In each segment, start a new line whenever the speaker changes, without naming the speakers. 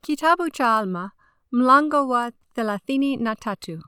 Kitabu cha Alma mlango wa thelathini na tatu.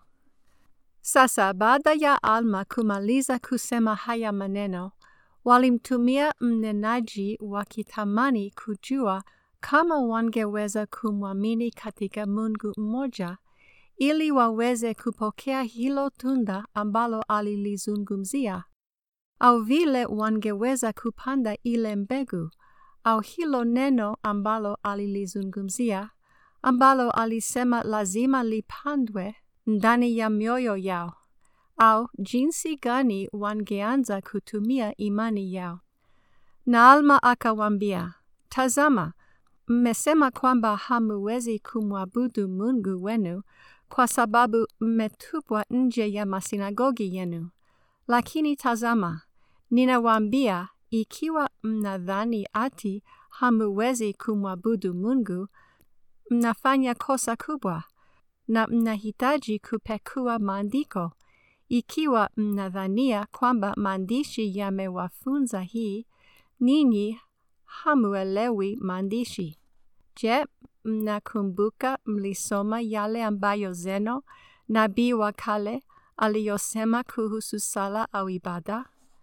Sasa baada ya Alma kumaliza kusema haya maneno, walimtumia mnenaji wakitamani kujua kama wangeweza kumwamini katika Mungu mmoja ili waweze kupokea hilo tunda ambalo alilizungumzia, au vile wangeweza kupanda ile mbegu au hilo neno ambalo alilizungumzia, ambalo alisema lazima lipandwe ndani ya mioyo yao, au jinsi gani wangeanza kutumia imani yao. Na Alma akawaambia, Tazama, mmesema kwamba hamuwezi kumwabudu Mungu wenu kwa sababu mmetupwa nje ya masinagogi yenu. Lakini tazama, ninawaambia, ikiwa mnadhani ati hamuwezi kumwabudu Mungu, mnafanya kosa kubwa na mnahitaji kupekua maandiko. Ikiwa mnadhania kwamba maandishi yamewafunza hii, ninyi hamuelewi maandishi. Je, mnakumbuka mlisoma yale ambayo Zeno, nabii wa kale, aliyosema kuhusu sala au ibada?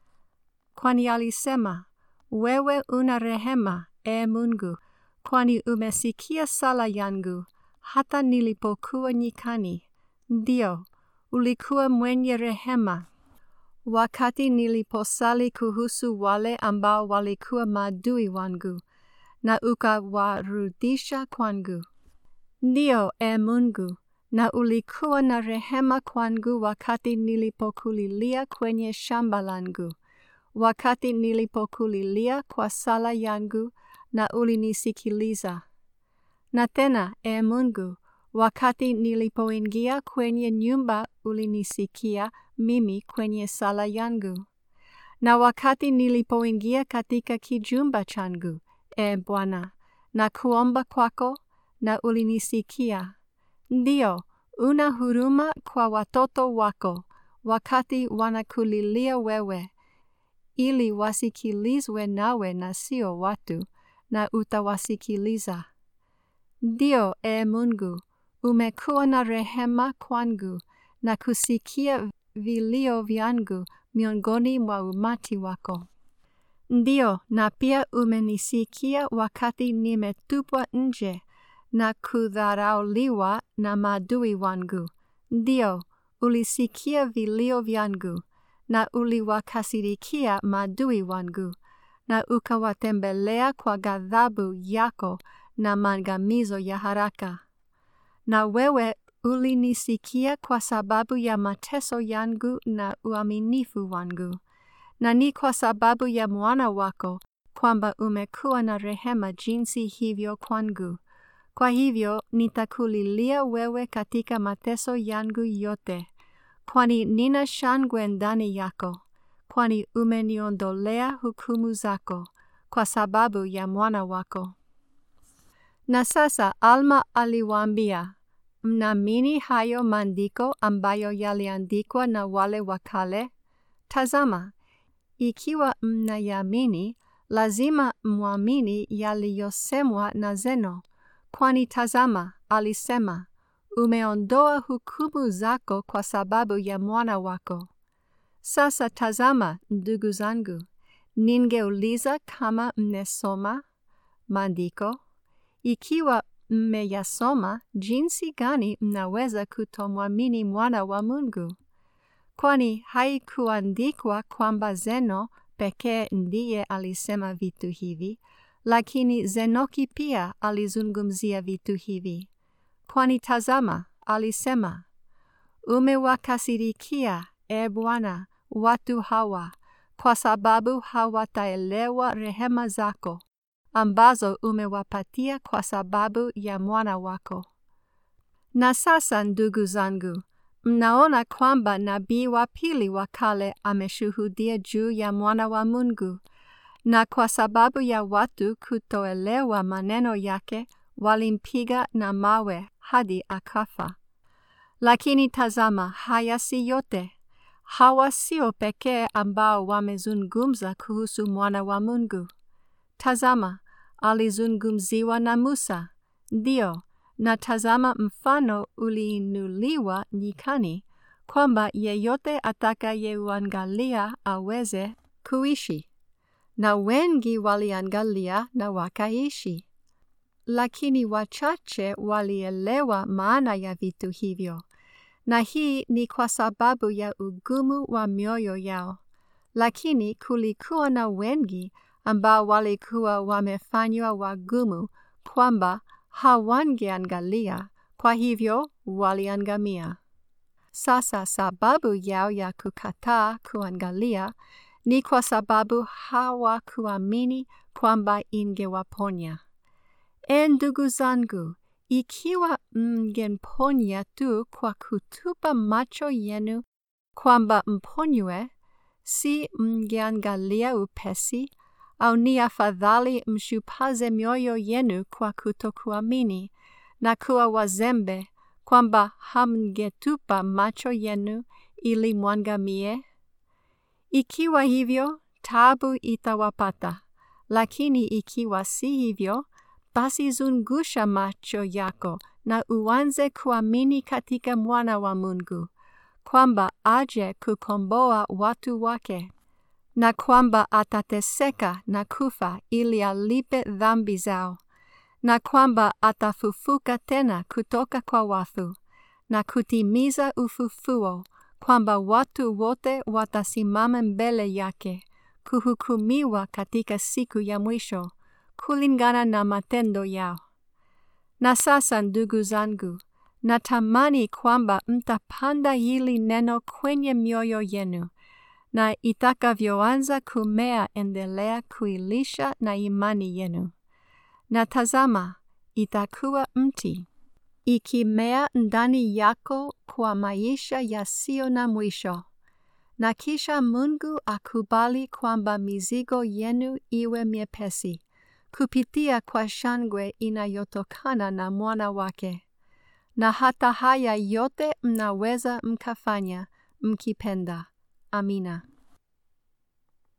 Kwani alisema, wewe una rehema, e Mungu, kwani umesikia sala yangu hata nilipokuwa nyikani. Ndio, ulikuwa mwenye rehema wakati niliposali kuhusu wale ambao walikuwa maadui wangu na ukawarudisha kwangu. Ndio, e Mungu, na ulikuwa na rehema kwangu wakati nilipokulilia kwenye shamba langu, wakati nilipokulilia kwa sala yangu na ulinisikiliza. Na tena, e Mungu, wakati nilipoingia kwenye nyumba ulinisikia mimi kwenye sala yangu. Na wakati nilipoingia katika kijumba changu, e Bwana, na kuomba kwako, na ulinisikia. Ndio, una huruma kwa watoto wako, wakati wanakulilia wewe, ili wasikilizwe nawe na sio watu, na utawasikiliza. Ndio, e Mungu, umekuwa na rehema kwangu na kusikia vilio vyangu miongoni mwa umati wako. Ndio, na pia umenisikia wakati nimetupwa nje na kudharauliwa na maadui wangu. Ndio, ulisikia vilio vyangu na uliwakasirikia maadui wangu na ukawatembelea kwa ghadhabu yako na maangamizo ya haraka. Na wewe ulinisikia kwa sababu ya mateso yangu na uaminifu wangu, na ni kwa sababu ya mwana wako kwamba umekuwa na rehema jinsi hivyo kwangu. Kwa hivyo nitakulilia wewe katika mateso yangu yote, kwani nina shangwe ndani yako, kwani umeniondolea hukumu zako kwa sababu ya mwana wako. Na sasa Alma aliwaambia, mnaamini hayo maandiko ambayo yaliandikwa na wale wa kale? Tazama, ikiwa mnayaamini, lazima mwamini yaliyosemwa na Zeno, kwani tazama, alisema, umeondoa hukumu zako kwa sababu ya mwana wako. Sasa tazama, ndugu zangu, ningeuliza kama mmesoma maandiko. Ikiwa mmeyasoma, jinsi gani mnaweza kutomwamini mwana wa Mungu? Kwani haikuandikwa kwamba Zeno pekee ndiye alisema vitu hivi, lakini Zenoki pia alizungumzia vitu hivi. Kwani tazama, alisema, umewakasirikia, e Bwana, watu hawa, kwa sababu hawataelewa rehema zako ambazo umewapatia kwa sababu ya mwana wako. Na sasa, ndugu zangu, mnaona kwamba nabii wa pili wa kale ameshuhudia juu ya mwana wa Mungu, na kwa sababu ya watu kutoelewa maneno yake, walimpiga na mawe hadi akafa. Lakini tazama, haya si yote. Hawa sio pekee ambao wamezungumza kuhusu mwana wa Mungu. Tazama, alizungumziwa na Musa, Ndio, na tazama mfano uliinuliwa nyikani, kwamba yeyote atakayeuangalia aweze kuishi. Na wengi waliangalia na wakaishi. Lakini wachache walielewa maana ya vitu hivyo, na hii ni kwa sababu ya ugumu wa mioyo yao. Lakini kulikuwa na wengi ambao walikuwa wamefanywa wagumu kwamba hawangeangalia, kwa hivyo waliangamia. Sasa sababu yao ya kukataa kuangalia ni kwa sababu hawakuamini kwamba ingewaponya. E ndugu zangu, ikiwa mngemponya tu kwa kutupa macho yenu kwamba mponywe, si mngeangalia upesi? Au ni afadhali mshupaze mioyo yenu kwa kutokuamini na kuwa wazembe, kwamba hamngetupa macho yenu ili mwangamie? Ikiwa hivyo, taabu itawapata, lakini ikiwa si hivyo, basi zungusha macho yako na uanze kuamini katika Mwana wa Mungu, kwamba aje kukomboa watu wake, na kwamba atateseka na kufa ili alipe dhambi zao, na kwamba atafufuka tena kutoka kwa wafu, na kutimiza ufufuo, kwamba watu wote watasimama mbele yake, kuhukumiwa katika siku ya mwisho kulingana na matendo yao. Na sasa, ndugu zangu, natamani kwamba mtapanda hili neno kwenye mioyo yenu, na itakavyoanza kumea, endelea kuilisha na imani yenu. Na tazama, itakuwa mti ikimea ndani yako kwa maisha yasiyo na mwisho. Na kisha Mungu akubali kwamba mizigo yenu iwe miepesi kupitia kwa shangwe inayotokana na mwana wake. Na hata haya yote mnaweza mkafanya mkipenda. Amina.